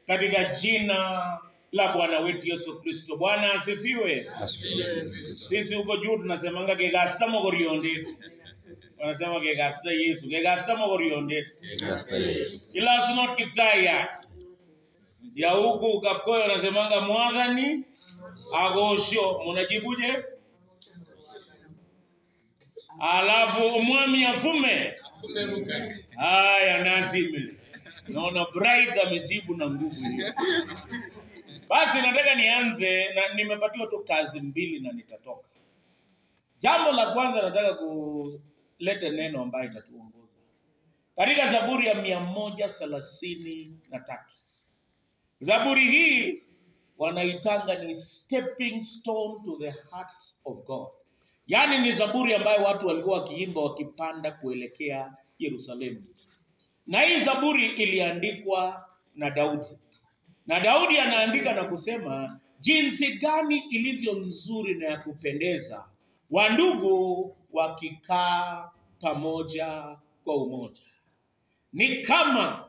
katika jina la Bwana wetu Yesu Kristo. Bwana asifiwe. Asifiwe. Sisi huko juu tunasemanga kegasta mogoriondet, wanasema kegasta Yesu, kegasta mogoriondet Gasta Yesu. ila is not kitayat ya huku Kapkoyo wanasemanga mwadhani agosho, munajibuje? Alafu umwami afume haya nasimile. Naona Bright amejibu na nguvu hiyo. Basi nataka nianze na nimepatiwa tu kazi mbili na nitatoka. Jambo la kwanza nataka kuleta neno ambayo itatuongoza katika Zaburi ya mia moja thelathini na tatu. Zaburi hii wanaitanga ni stepping stone to the heart of God, yaani ni zaburi ambayo watu walikuwa wakiimba wakipanda kuelekea Yerusalemu, na hii zaburi iliandikwa na Daudi, na Daudi anaandika na kusema jinsi gani ilivyo nzuri na ya kupendeza wandugu wakikaa pamoja kwa umoja, ni kama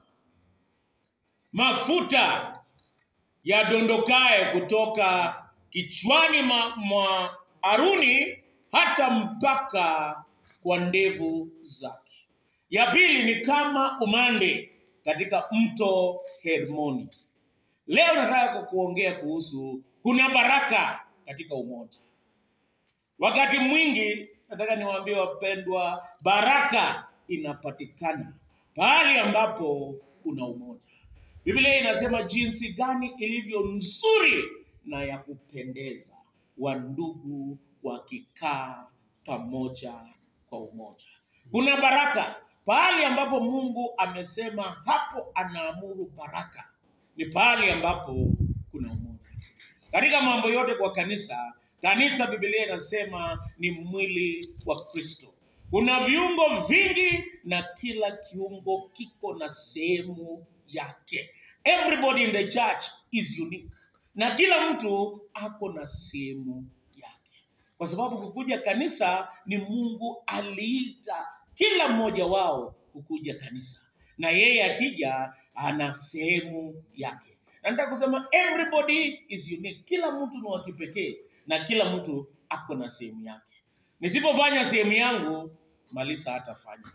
mafuta yadondokaye kutoka kichwani ma- mwa Haruni hata mpaka kwa ndevu zake. Ya pili ni kama umande katika mto Hermoni. Leo nataka kukuongea kuhusu kuna baraka katika umoja. Wakati mwingi nataka niwaambie wapendwa, baraka inapatikana pahali ambapo kuna umoja. Biblia inasema jinsi gani ilivyo nzuri na ya kupendeza wandugu wakikaa pamoja kwa umoja. Kuna baraka pahali ambapo Mungu amesema hapo anaamuru baraka, ni pahali ambapo kuna umoja. Katika mambo yote kwa kanisa, kanisa Biblia inasema ni mwili wa Kristo. Kuna viungo vingi na kila kiungo kiko na sehemu yake. Everybody in the church is unique, na kila mtu ako na sehemu yake, kwa sababu kukuja kanisa ni Mungu aliita kila mmoja wao kukuja kanisa, na yeye akija ana sehemu yake. Na nataka kusema everybody is unique, kila mtu ni wa kipekee na kila mtu ako na sehemu yake. Nisipofanya sehemu yangu, Malisa hatafanya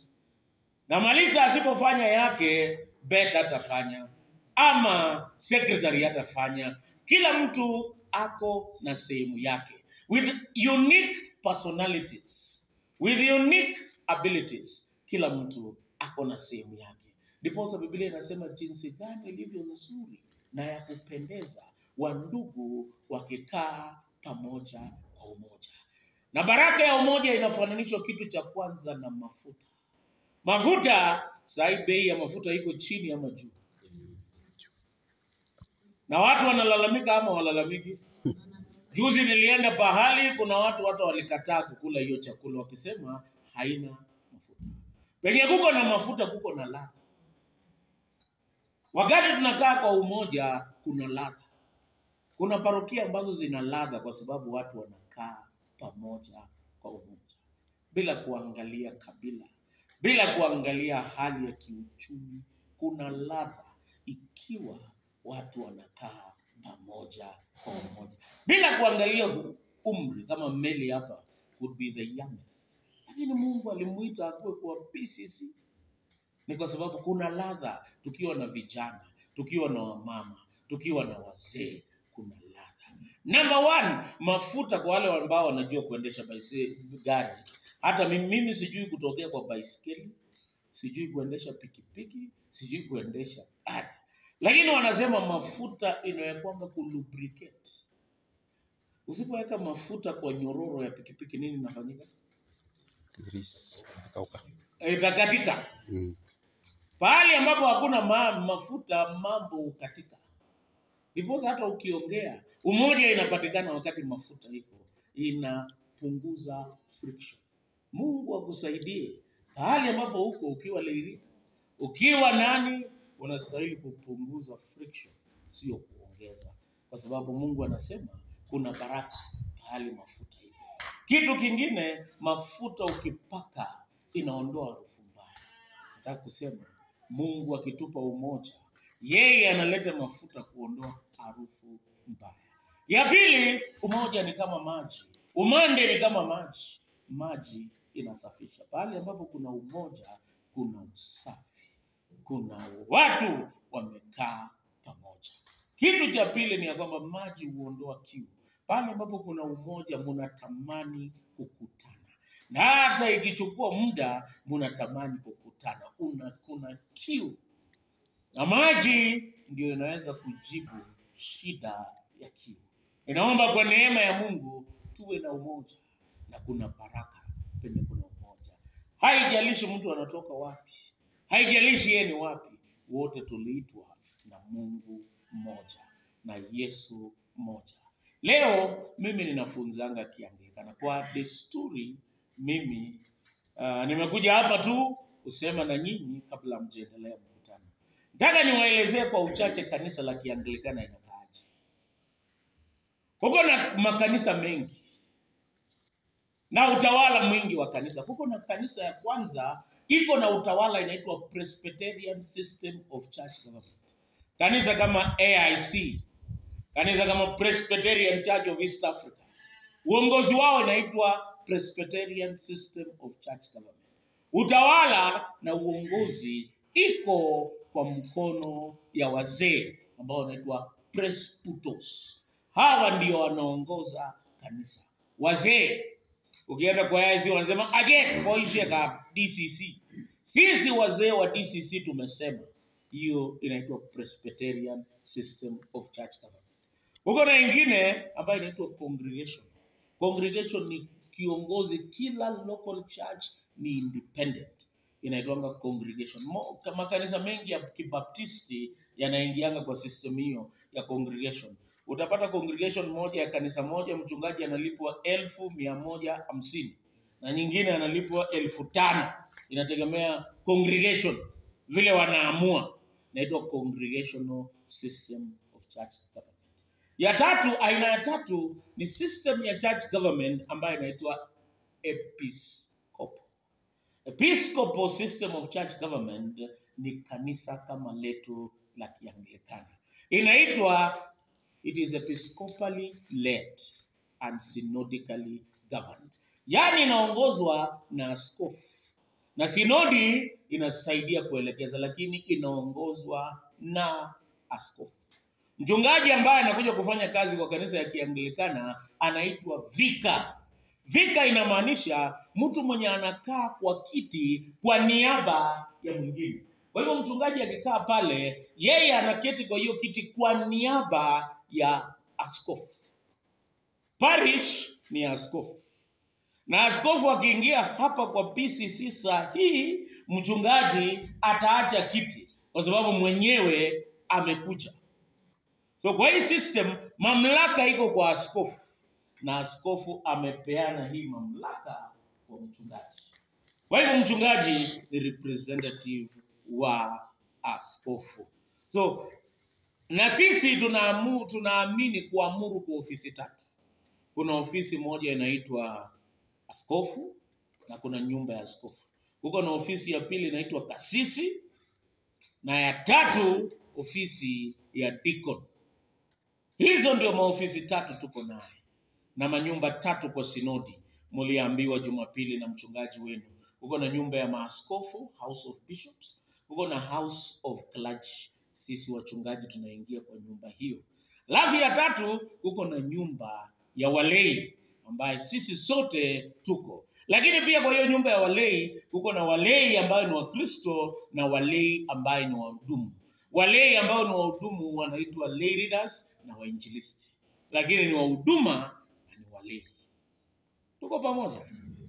na Malisa asipofanya yake, Bet hatafanya ama secretary hatafanya. Kila mtu ako na sehemu yake with unique personalities, with unique abilities. Kila mtu ako na sehemu yake. Ndiposa Biblia inasema jinsi gani ilivyo nzuri na ya kupendeza wandugu wakikaa pamoja kwa umoja. Na baraka ya umoja inafananishwa kitu cha kwanza na mafuta. Mafuta sai, bei ya mafuta iko chini ama juu? Na watu wanalalamika ama walalamiki? Juzi nilienda pahali, kuna watu hata walikataa kukula hiyo chakula wakisema haina mafuta. Penye kuko na mafuta kuko na ladha. Wakati tunakaa kwa umoja, kuna ladha. Kuna parokia ambazo zina ladha kwa sababu watu wanakaa pamoja kwa umoja, bila kuangalia kabila, bila kuangalia hali ya kiuchumi. Kuna ladha ikiwa watu wanakaa pamoja kwa umoja, bila kuangalia umri. Kama Meli hapa would be the youngest, lakini Mungu alimuita akuwe kwa PCC ni kwa sababu kuna ladha tukiwa na vijana, tukiwa na wamama, tukiwa na wazee, kuna ladha. Number one, mafuta kwa wale ambao wanajua kuendesha baise gari. Hata mimi, mimi sijui kutokea kwa baiskeli, sijui kuendesha pikipiki, sijui kuendesha gari, lakini wanasema mafuta inawekwanga kulubricate. Usipoweka mafuta kwa nyororo ya pikipiki, nini inafanyika? Grease. Kauka. Itakatika. Mm. Pahali ambapo hakuna ma, mafuta mambo hukatika. Ndiposa hata ukiongea umoja inapatikana wakati mafuta iko, inapunguza friction. Mungu akusaidie pahali ambapo huko, ukiwa leili, ukiwa nani, unastahili kupunguza friction, sio kuongeza, kwa sababu Mungu anasema kuna baraka pahali mafuta iko. Kitu kingine, mafuta ukipaka inaondoa harufu mbaya. Nataka kusema Mungu akitupa umoja, yeye analeta mafuta kuondoa harufu mbaya. Ya pili, umoja ni kama maji, umande ni kama maji. Maji inasafisha. Pahali ambapo kuna umoja, kuna usafi, kuna watu wamekaa pamoja. Kitu cha pili ni ya kwamba maji huondoa kiu. Pale ambapo kuna umoja, munatamani kukutana, na hata ikichukua muda, munatamani kukutana. Una kuna kiu, na maji ndio inaweza kujibu shida ya kiu. Inaomba kwa neema ya Mungu tuwe na umoja, na kuna baraka penye kuna umoja. Haijalishi mtu anatoka wapi, haijalishi yeye ni wapi, wote tuliitwa na Mungu mmoja na Yesu mmoja. Leo mimi ninafunzanga Kianglikana kwa desturi. Mimi uh, nimekuja hapa tu kusema na nyinyi kabla mjaendelea mkutano. Nataka niwaelezee kwa uchache kanisa la Kianglikana inakaaje. Kuko na makanisa mengi na utawala mwingi wa kanisa. Kuko na kanisa ya kwanza iko na utawala inaitwa Presbyterian System of Church Government. Kanisa kama AIC, kanisa kama Presbyterian Church of East Africa, uongozi wao inaitwa Presbyterian System of Church Government. Utawala na uongozi iko kwa mkono ya wazee ambao wanaitwa presbyteros. Hawa ndio wanaongoza kanisa, wazee ukienda kwa AIC wanasema again koishe ka DCC. Sisi wazee wa DCC tumesema hiyo inaitwa Presbyterian System of Church Government. Huko na ingine ambayo inaitwa congregation. Congregation ni kiongozi, kila local church ni independent, inaitwanga congregation. Mo, makanisa mengi ya kibaptisti yanaingianga kwa system hiyo ya congregation utapata congregation moja ya kanisa moja mchungaji analipwa elfu mia moja hamsini na nyingine analipwa elfu tano inategemea congregation vile wanaamua inaitwa congregational system of church government ya tatu aina ya tatu ni system ya church government ambayo inaitwa episcopal episcopal system of church government ni kanisa kama letu la kianglikana inaitwa it is episcopally led and synodically governed, yaani inaongozwa na askofu na sinodi inasaidia kuelekeza, lakini inaongozwa na askofu. Mchungaji ambaye anakuja kufanya kazi kwa kanisa ya Kianglikana anaitwa vika. Vika inamaanisha mtu mwenye anakaa kwa kiti kwa niaba ya mwingine. Kwa hivyo mchungaji akikaa pale, yeye anaketi kwa hiyo kiti kwa niaba ya askofu. Parish ni askofu, na askofu akiingia hapa kwa PCC saa hii, mchungaji ataacha kiti kwa sababu mwenyewe amekuja. So kwa hii system mamlaka iko kwa askofu, na askofu amepeana hii mamlaka kwa mchungaji. Kwa hivyo mchungaji ni representative wa askofu. So na sisi tunaamu, tunaamini kuamuru kwa ofisi tatu. Kuna ofisi moja inaitwa askofu na kuna nyumba ya askofu. Huko na ofisi ya pili inaitwa kasisi na ya tatu ofisi ya deacon. Hizo ndio maofisi tatu tuko naye na manyumba tatu kwa sinodi. Mliambiwa Jumapili na mchungaji wenu, huko na nyumba ya maaskofu, House of Bishops, huko na House of Clergy sisi wachungaji tunaingia kwa nyumba hiyo. Alafu ya tatu kuko na nyumba ya walei ambaye sisi sote tuko, lakini pia kwa hiyo nyumba ya walei kuko na walei ambayo ni Wakristo na walei ambaye ni wahudumu. Walei ambao ni wahudumu wanaitwa lay leaders na wainjilisti, lakini ni wahuduma na ni walei. Tuko pamoja?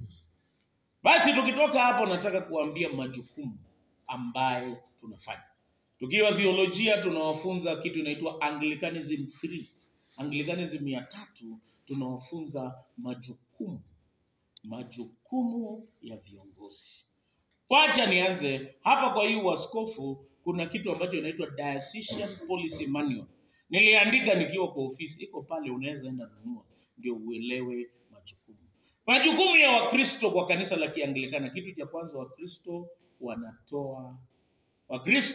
Basi tukitoka hapo, nataka kuambia majukumu ambaye tunafanya tukiwa theolojia tunawafunza kitu inaitwa Anglicanism 3. Anglicanism ya tatu tunawafunza majukumu majukumu ya viongozi. Wacha nianze hapa. Kwa hiyo waskofu, kuna kitu ambacho inaitwa Diocesan Policy Manual. Niliandika nikiwa kwa ofisi, iko pale, unaweza enda nunua ndio uelewe majukumu. Majukumu ya Wakristo kwa kanisa la Kianglikana, kitu cha kwanza, Wakristo wanatoa Wakristo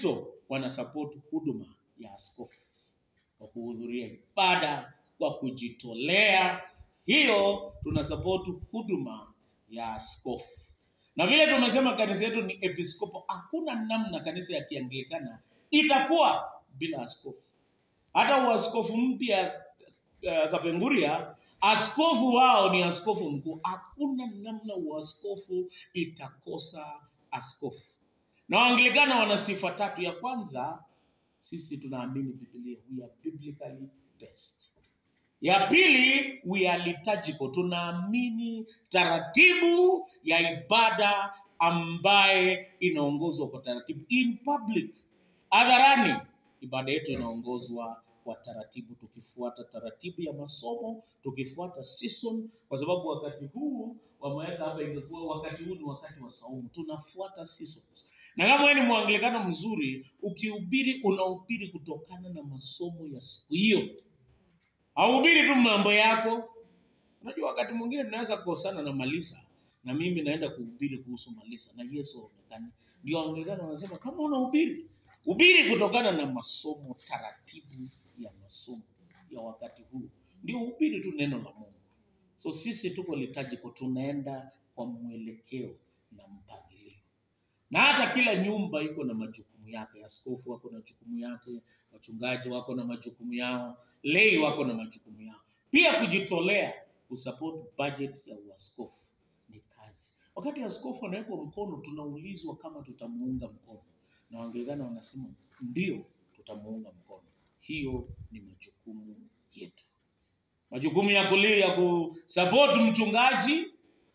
wanasupport huduma ya askofu kwa kuhudhuria ibada kwa kujitolea. Hiyo tuna support huduma ya askofu, na vile tumesema kanisa yetu ni episkopo, hakuna namna kanisa ya Kianglikana itakuwa bila askofu. Hata uaskofu mpya uh, Kapenguria, askofu wao ni askofu mkuu. Hakuna namna uaskofu itakosa askofu. Na Waanglikana wana sifa tatu. Ya kwanza, sisi tunaamini Biblia, we are biblically based. Ya pili, we are liturgical, tunaamini taratibu ya ibada ambaye inaongozwa kwa taratibu in public, hadharani. Ibada yetu inaongozwa kwa taratibu, tukifuata taratibu ya masomo, tukifuata season, kwa sababu wakati huu wameweka hapa, ingekuwa wakati huu ni wakati wa saumu, tunafuata seasons. Na kama wewe ni mwanglikano mzuri, ukihubiri unahubiri kutokana na masomo ya siku hiyo hauhubiri tu mambo yako. Unajua, wakati mwingine tunaweza kukosana na Malisa na mimi naenda kuhubiri kuhusu Malisa na Yesu haonekani. Ndio Anglikana wanasema kama unahubiri, hubiri kutokana na masomo, taratibu ya masomo ya wakati huu, ndio hubiri tu neno la Mungu. So sisi tuko liturgical, tunaenda kwa mwelekeo na mpangilio na hata kila nyumba iko na majukumu yake. Askofu wako na jukumu yake, wachungaji wako na majukumu yao, lei wako na majukumu yao. Pia kujitolea kusupport budget ya uaskofu ni kazi. Wakati askofu anawekwa mkono, tunaulizwa kama tutamuunga mkono, na Waanglikana wanasema ndio, tutamuunga mkono. Hiyo ni majukumu yetu, majukumu ya kulia ya kusupport mchungaji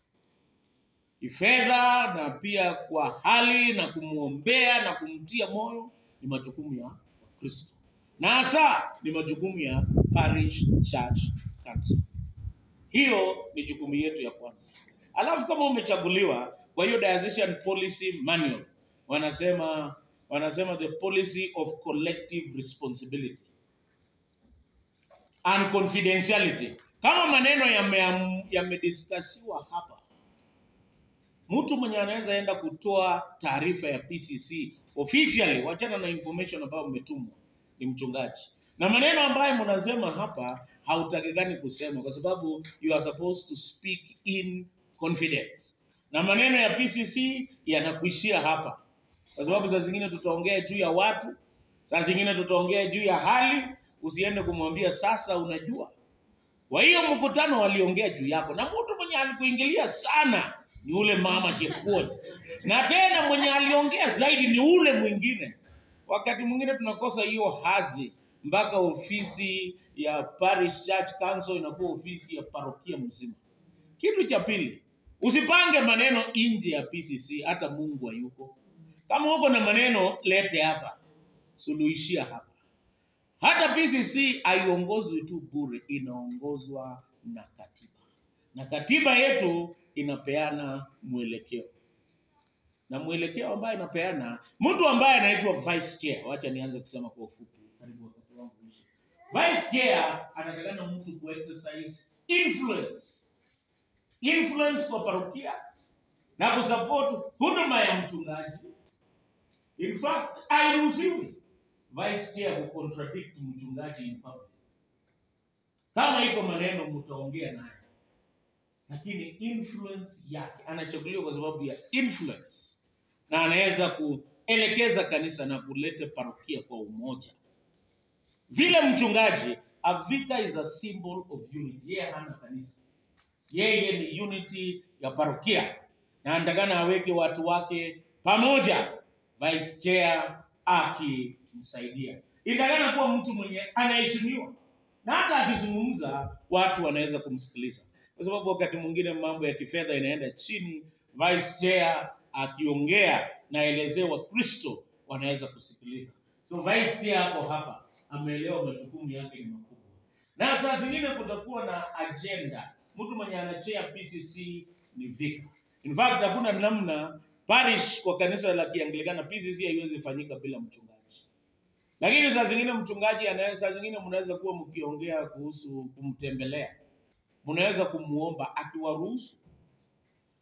kifedha na pia kwa hali na kumwombea na kumtia moyo ni majukumu ya Wakristo, na hasa ni majukumu ya parish church council. Hiyo ni jukumu yetu ya kwanza. Alafu kama umechaguliwa kwa hiyo diocesan policy manual, wanasema wanasema the policy of collective responsibility and confidentiality. Kama maneno yame- yamediskasiwa hapa mtu mwenye anaweza enda kutoa taarifa ya PCC officially, wachana na information ambayo umetumwa, ni mchungaji. Na maneno ambayo mnasema hapa hautakikani kusema, kwa sababu you are supposed to speak in confidence, na maneno ya PCC yanakuishia hapa, kwa sababu saa zingine tutaongea juu ya watu, saa zingine tutaongea juu ya hali. Usiende kumwambia sasa, unajua kwa hiyo mkutano waliongea juu yako, na mtu mwenye alikuingilia sana ni ule mama Chepkuony, na tena mwenye aliongea zaidi ni ule mwingine. Wakati mwingine tunakosa hiyo hadhi, mpaka ofisi ya parish church council inakuwa ofisi ya parokia mzima. Kitu cha pili, usipange maneno nje ya PCC, hata Mungu hayuko. Kama uko na maneno lete hapa, suluhishia hapa. Hata PCC haiongozwi tu bure, inaongozwa na katiba, na katiba yetu inapeana mwelekeo, na mwelekeo ambayo inapeana mtu ambaye anaitwa vice chair. Wacha nianze kusema kwa ufupi, karibu wakati wangu uishe. Vice chair anatakana mtu ku exercise influence, influence kwa parokia na kusupport huduma ya mchungaji. In fact, hairuhusiwi vice chair kucontradict mchungaji in public. Kama iko maneno mtaongea naye, lakini influence yake anachaguliwa kwa sababu ya influence, na anaweza kuelekeza kanisa na kuleta parokia kwa umoja. Vile mchungaji Avika is a symbol of unity. Yeye hana kanisa, yeye ni unity ya parokia, na anatakana aweke watu wake pamoja, vice chair akimsaidia. Inatakana kuwa mtu mwenye anaheshimiwa, na hata akizungumza watu wanaweza kumsikiliza, kwa sababu wakati mwingine mambo ya kifedha inaenda chini, vice chair akiongea naelezea Wakristo wanaweza kusikiliza. So vice chair hapo hapa ameelewa majukumu yake ni makubwa, na saa zingine kutakuwa na agenda. Mtu mwenye anachea PCC ni vika. In fact hakuna namna parish kwa kanisa la Kianglikana PCC haiwezi fanyika bila mchungaji, lakini saa zingine mchungaji anaweza, saa zingine mnaweza kuwa mkiongea kuhusu kumtembelea, mnaweza kumuomba akiwaruhusu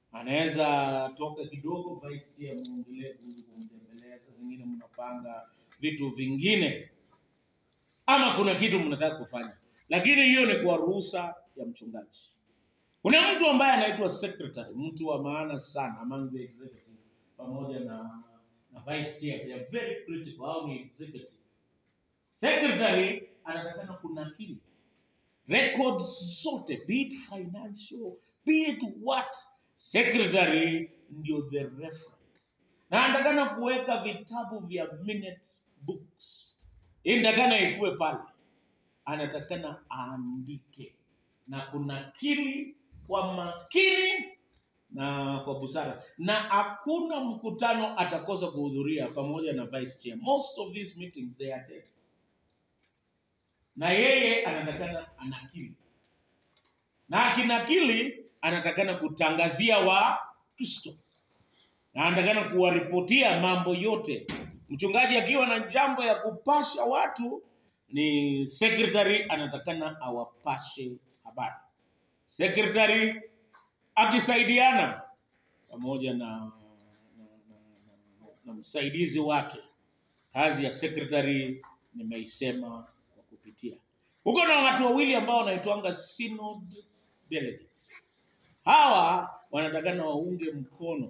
anaweza toka kidogo vice chair muongelee kuhusu kumtembelea. Saa zingine mnapanga vitu vingine ama kuna kitu mnataka kufanya lakini hiyo ni kwa ruhusa ya mchungaji kuna mtu ambaye anaitwa secretary mtu wa maana sana among the executive pamoja na na vice chair they are very critical au ni executive secretary anatakana kunakili records zote be it financial be it what secretary ndio the reference na anatakana kuweka vitabu vya minute books inatakana ikuwe pale anatakana aandike na kunakili kwa makini na kwa busara na hakuna mkutano atakosa kuhudhuria pamoja na vice chair most of these meetings they attend na yeye anatakana anakili na akinakili anatakana kutangazia wa kristo na anatakana kuwaripotia mambo yote mchungaji akiwa na jambo ya kupasha watu ni secretary anatakana awapashe habari secretary akisaidiana pamoja na na, na, na, na msaidizi wake kazi ya secretary nimeisema kwa kupitia huko na watu wawili ambao wanaitwanga synod delegates hawa wanatakana waunge mkono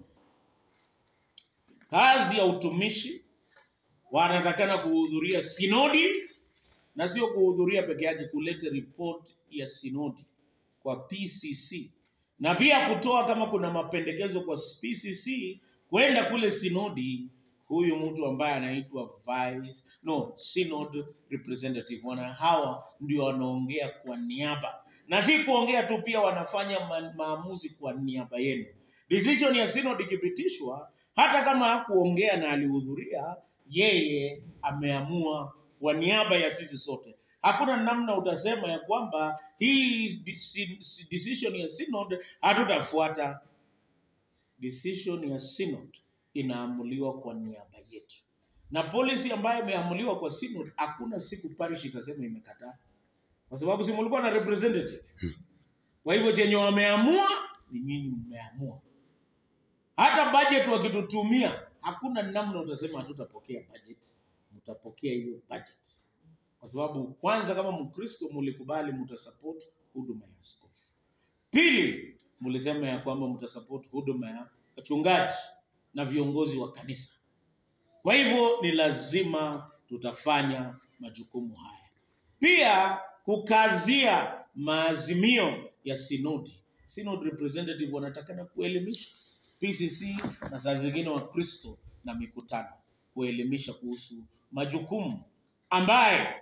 kazi ya utumishi wanatakana kuhudhuria sinodi na sio kuhudhuria peke yake kuleta report ya sinodi kwa pcc na pia kutoa kama kuna mapendekezo kwa pcc kwenda kule sinodi huyu mtu ambaye anaitwa vice no synod representative wana hawa ndio wanaongea kwa niaba na si kuongea tu pia wanafanya ma maamuzi kwa niaba yenu decision ya synod ikipitishwa hata kama hakuongea na alihudhuria yeye ameamua kwa niaba ya sisi sote hakuna namna utasema ya kwamba hii deci- decision ya synod hatutafuata decision ya synod inaamuliwa kwa niaba yetu na policy ambayo imeamuliwa kwa synod hakuna siku parish itasema imekataa kwa sababu si mulikuwa na representative kwa hivyo chenye wameamua ni nyinyi mmeamua hata budget wakitutumia hakuna namna utasema hatutapokea budget mtapokea hiyo budget kwa sababu kwanza kama mkristo mulikubali mtasupport huduma ya askofu pili mlisema ya kwamba mtasupport huduma ya wachungaji na viongozi wa kanisa kwa hivyo ni lazima tutafanya majukumu haya pia kukazia maazimio ya sinodi synod representative wanatakana kuelimisha pcc na saa zingine wakristo na mikutano kuelimisha kuhusu majukumu ambaye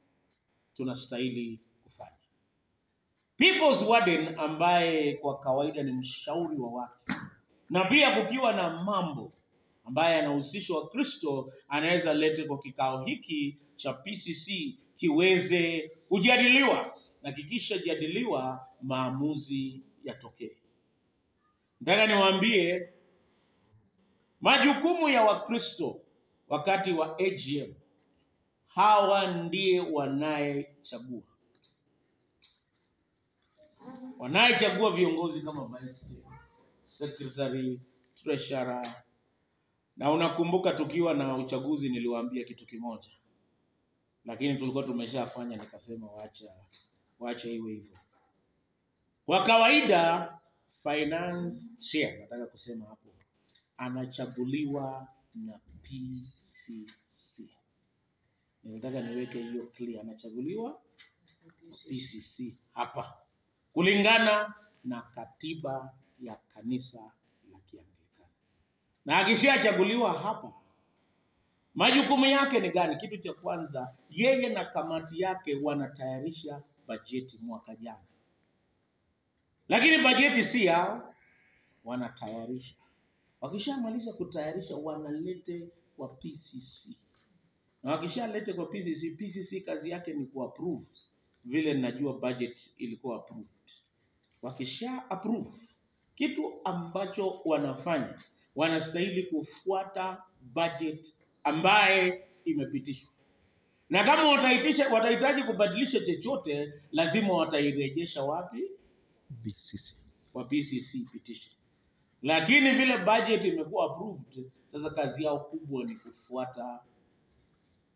tunastahili kufanya people's warden ambaye kwa kawaida ni mshauri wa watu na pia kukiwa na mambo ambaye yanahusishwa wakristo anaweza lete kwa kikao hiki cha pcc kiweze kujadiliwa na kikishajadiliwa maamuzi yatokee nataka niwaambie majukumu ya wakristo wakati wa agm hawa ndiye wanayechagua wanayechagua viongozi kama vice secretary treasurer na unakumbuka tukiwa na uchaguzi niliwaambia kitu kimoja lakini tulikuwa tumeshafanya nikasema wacha wacha iwe hivyo kwa kawaida finance chair nataka kusema hapo anachaguliwa na pcc ninataka niweke hiyo clear anachaguliwa na pcc hapa kulingana na katiba ya kanisa la kianglikana na akishachaguliwa hapa majukumu yake ni gani kitu cha kwanza yeye na kamati yake wanatayarisha bajeti mwaka jana lakini bajeti si yao wanatayarisha wakishamaliza kutayarisha wanalete kwa pcc na wakishalete kwa pcc pcc kazi yake ni kuapprove vile ninajua budget ilikuwa approved wakisha approve kitu ambacho wanafanya wanastahili kufuata budget ambaye imepitishwa na kama wataitisha watahitaji kubadilisha chochote lazima watairejesha wapi BCC. kwa pcc ipitishe lakini vile budget imekuwa approved sasa kazi yao kubwa ni kufuata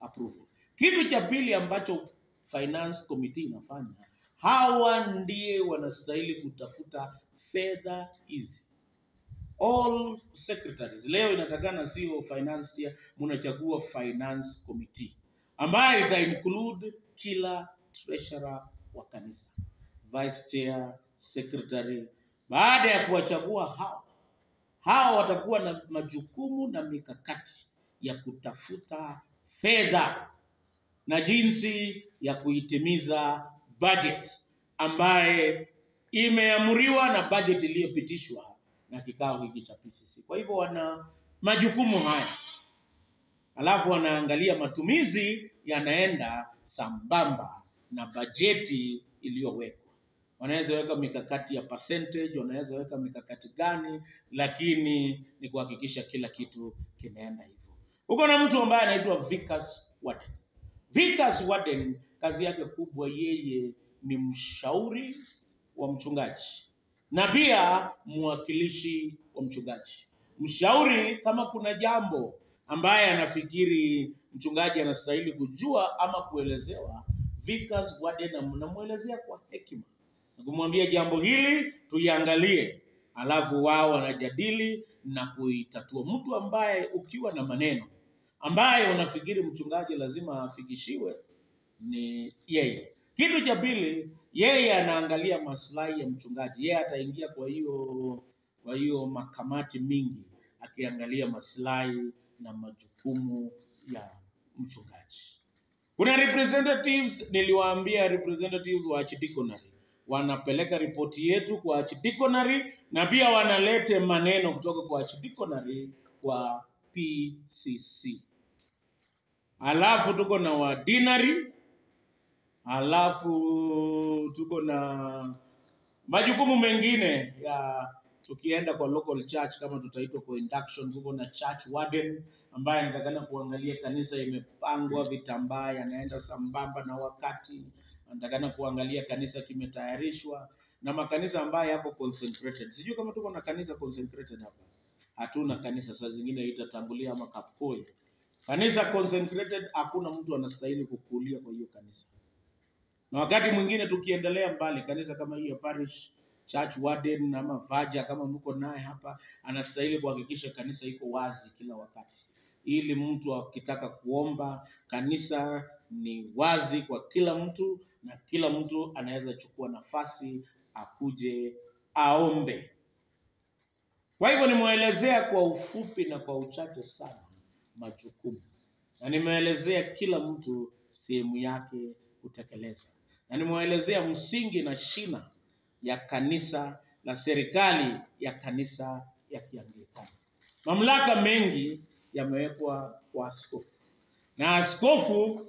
approval. Kitu cha pili ambacho finance committee inafanya, hawa ndiye wanastahili kutafuta fedha hizi all secretaries leo inatakana sio finance chair mnachagua finance committee ambayo ita include kila treasurer wa kanisa vice chair secretary baada ya kuwachagua hao hao watakuwa na majukumu na mikakati ya kutafuta fedha na jinsi ya kuitimiza budget ambaye imeamriwa na budget iliyopitishwa na kikao hiki cha PCC. Kwa hivyo wana majukumu haya, alafu wanaangalia matumizi yanaenda sambamba na bajeti iliyowekwa. Wanaweza weka mikakati ya percentage, wanaweza weka mikakati gani, lakini ni kuhakikisha kila kitu kinaenda hivyo. Uko na mtu ambaye anaitwa Vikas Warden. Vikas Warden kazi yake kubwa, yeye ni mshauri wa mchungaji na pia mwakilishi wa mchungaji. Mshauri kama kuna jambo ambaye anafikiri mchungaji anastahili kujua ama kuelezewa, Vikas Warden namwelezea kwa hekima na kumwambia jambo hili tuiangalie, alafu wao wanajadili na kuitatua. Mtu ambaye ukiwa na maneno ambaye unafikiri mchungaji lazima afikishiwe ni yeye. Kitu cha pili, yeye anaangalia maslahi ya mchungaji. Yeye ataingia kwa hiyo kwa hiyo makamati mingi akiangalia maslahi na majukumu ya mchungaji. Kuna representatives, niliwaambia representatives wa archdiaconry wanapeleka ripoti yetu kwa archdiaconry na pia wanalete maneno kutoka kwa archdiaconry kwa PCC. Alafu tuko na wadinari, alafu tuko na majukumu mengine ya tukienda kwa local church kama tutaitwa kwa induction, tuko na church warden ambaye anatakana kuangalia kanisa imepangwa, vitambaa yanaenda sambamba na wakati, anatakana kuangalia kanisa kimetayarishwa na makanisa ambayo yako consecrated. Sijui kama tuko na kanisa consecrated hapa. Hatuna kanisa, saa zingine itatangulia ama Kapkoi. Kanisa consecrated, hakuna mtu anastahili kukulia kwa hiyo kanisa. Na wakati mwingine tukiendelea mbali, kanisa kama hiyo parish church warden ama vaja kama mko naye hapa, anastahili kuhakikisha kanisa iko wazi kila wakati, ili mtu akitaka kuomba, kanisa ni wazi kwa kila mtu na kila mtu anaweza chukua nafasi akuje aombe. Kwa hivyo nimeelezea kwa ufupi na kwa uchache sana majukumu, na nimeelezea kila mtu sehemu yake kutekeleza, na nimeelezea msingi na shina ya kanisa la serikali ya kanisa ya Kianglikana. Mamlaka mengi yamewekwa kwa askofu, na askofu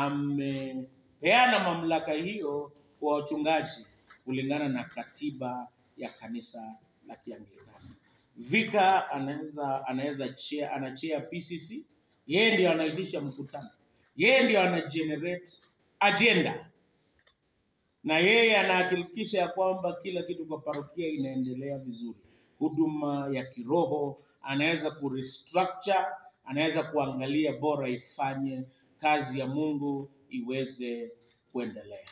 amepeana mamlaka hiyo kwa wachungaji kulingana na katiba ya kanisa la Kianglikana. Vika anaweza anaweza chair, anachea PCC, yeye ndio anaitisha mkutano, yeye ndio ana generate agenda na yeye anahakikisha ya kwamba kila kitu kwa parokia inaendelea vizuri. Huduma ya kiroho anaweza kurestructure, anaweza kuangalia bora ifanye kazi ya Mungu iweze kuendelea.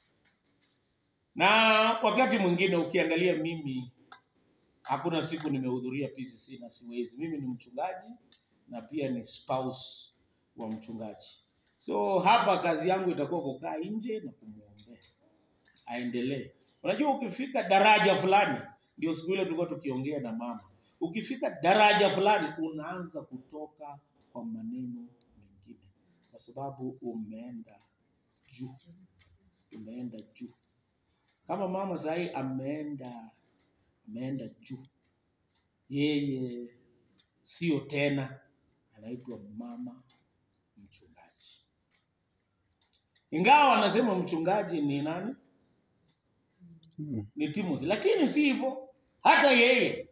Na wakati mwingine ukiangalia, mimi hakuna siku nimehudhuria PCC na siwezi. Mimi ni mchungaji na pia ni spouse wa mchungaji, so hapa kazi yangu itakuwa kukaa nje na kumwombea aendelee. Unajua, ukifika daraja fulani, ndio siku ile tulikuwa tukiongea na mama, ukifika daraja fulani unaanza kutoka kwa maneno mengine, kwa sababu umeenda juu, umeenda juu. Kama mama sahii ameenda ameenda juu, yeye sio tena anaitwa mama mchungaji, ingawa wanasema mchungaji ni nani? Mm. ni Timothy, lakini si hivyo, hata yeye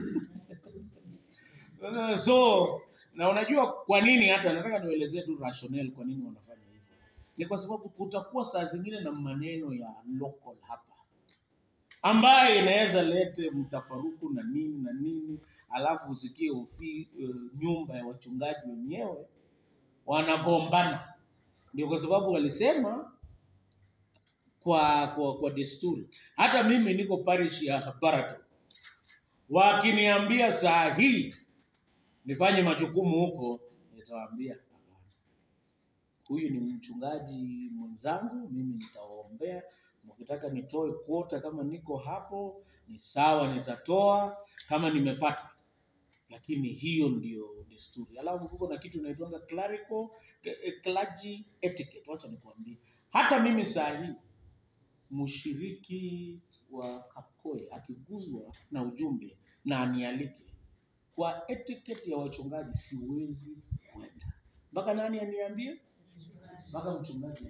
so na unajua kwa nini, hata nataka nielezee tu rationale kwa nini wanafanya hivyo. Ni kwa sababu kutakuwa saa zingine na maneno ya local hapa ambayo inaweza lete mtafaruku na nini na nini, alafu usikie ufi, uh, nyumba ya wachungaji wenyewe wanagombana. Ndio kwa sababu walisema kwa kwa, kwa desturi. Hata mimi niko parish ya Barato, wakiniambia saa hii nifanye majukumu huko, nitawaambia hapana, huyu ni mchungaji mwenzangu, mimi nitawaombea. Mkitaka nitoe kuota kama niko hapo ni sawa, nitatoa kama nimepata, lakini hiyo ndio desturi. Alafu kuko na kitu inaitwanga clerical eh, clergy etiquette. Wacha nikwambie, hata mimi saa hii mshiriki wa Kakoe akiguzwa na ujumbe na anialike kwa etiquette ya wachungaji, siwezi kwenda mpaka nani aniambie, mpaka mchungaji.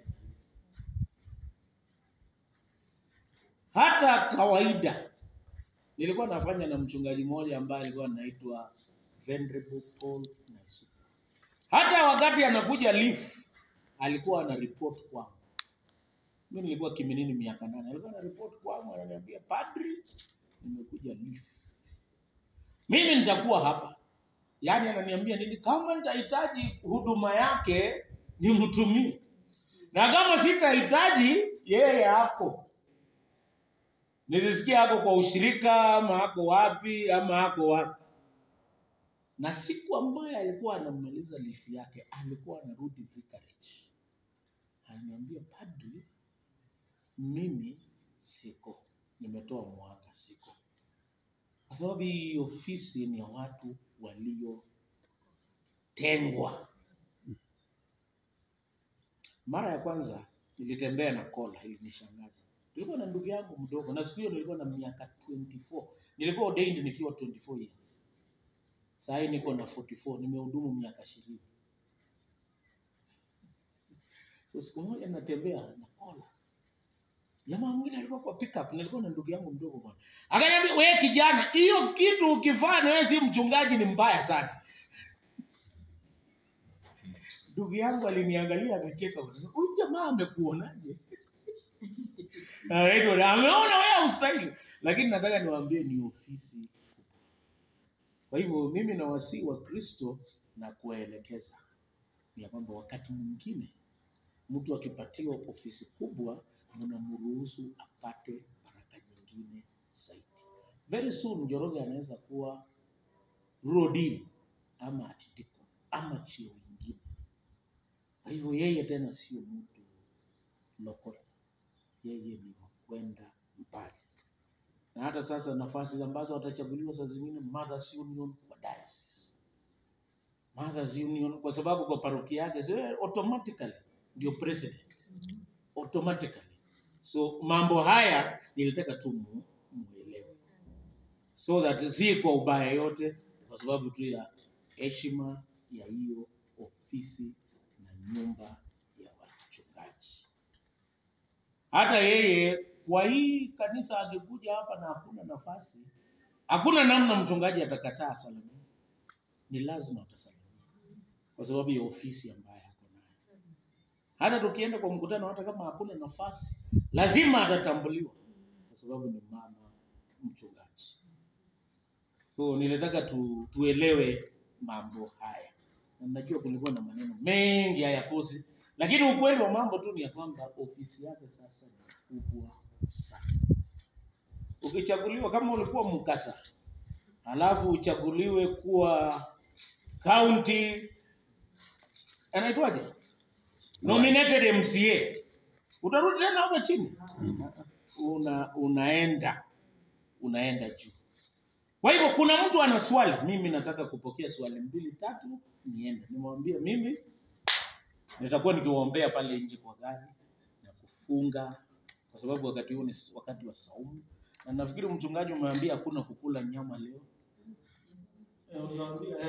Hata kawaida nilikuwa nafanya na mchungaji mmoja ambaye alikuwa anaitwa Venerable Paul Naisuka. Hata wakati anakuja leaf alikuwa ana report kwangu. Mimi nilikuwa Kiminini miaka nane, alikuwa ana report kwangu, ananiambia padri, nimekuja leaf, mimi nitakuwa hapa. Yaani ananiambia nini, kama nitahitaji huduma yake nimtumie, na kama sitahitaji yeye hapo nilisikia ako kwa ushirika ama ako wapi ama ako wapi. Na siku ambayo alikuwa anamaliza lifi yake, alikuwa anarudi vicarage, ananiambia padri, mimi siko, nimetoa mwaka, siko, kwa sababu hii ofisi ni ya watu waliotengwa. Mara ya kwanza nilitembea na kola, ilinishangaza. Nilikuwa na ndugu yangu mdogo, na siku hiyo nilikuwa na miaka 24. Nilikuwa ordained nikiwa 24 years. Sasa hii niko na 44, nimehudumu miaka 20. So siku moja natembea na kola. Jamaa mwingine alikuwa kwa pickup, nilikuwa na ndugu yangu mdogo bwana. Akaniambia, wewe kijana, hiyo kitu ukifanya wewe si mchungaji ni mbaya sana. Ndugu yangu aliniangalia akacheka, akasema, huyu jamaa amekuonaje? Anaitwa na ameona wewe ustahili, lakini nataka niwaambie ni ofisi kubwa. Kwa hivyo mimi nawasihi wa Kristo na kuwaelekeza ya kwamba wakati mwingine mtu akipatiwa ofisi kubwa, mnamruhusu apate baraka nyingine zaidi. Very soon Njoroge anaweza kuwa rural ama atitiko ama cheo ingine. Kwa hivyo yeye tena sio mtu local, yeye ni wa kwenda mbali. Na hata sasa nafasi ambazo watachaguliwa saa zingine Mothers Union kwa diocese, Mothers Union kwa sababu kwa parokia yake sio automatically ndio president automatically. So mambo haya nilitaka tu mu- muelewe, so that si kwa ubaya yote, kwa sababu tu ya heshima ya hiyo ofisi na nyumba ya wachungaji. Hata yeye kwa hii kanisa akikuja hapa na hakuna nafasi, hakuna namna mchungaji atakataa asalimie, ni lazima atasalimia kwa sababu ya ofisi ambayo ako nayo. Hata tukienda kwa mkutano, hata kama hakuna nafasi, lazima atatambuliwa kwa sababu ni mama mchungaji. So nilitaka tu, tuelewe mambo haya, na najua kulikuwa na maneno mengi hayakosi, lakini ukweli wa mambo tu ni ya kwamba ofisi yake sasa ni kubwa sana. Ukichaguliwa kama ulikuwa Mukasa, alafu uchaguliwe kuwa county, anaitwaje, nominated MCA, utarudi tena hapa chini, una unaenda unaenda juu. Kwa hivyo kuna mtu ana swali, mimi nataka kupokea swali mbili tatu, niende nimwambie mimi nitakuwa nikiwaombea pale nje kwa gari na kufunga, kwa sababu wakati huu ni wakati wa saumu, na nafikiri mchungaji umeambia hakuna kukula nyama leo. Eh, unaambia, eh.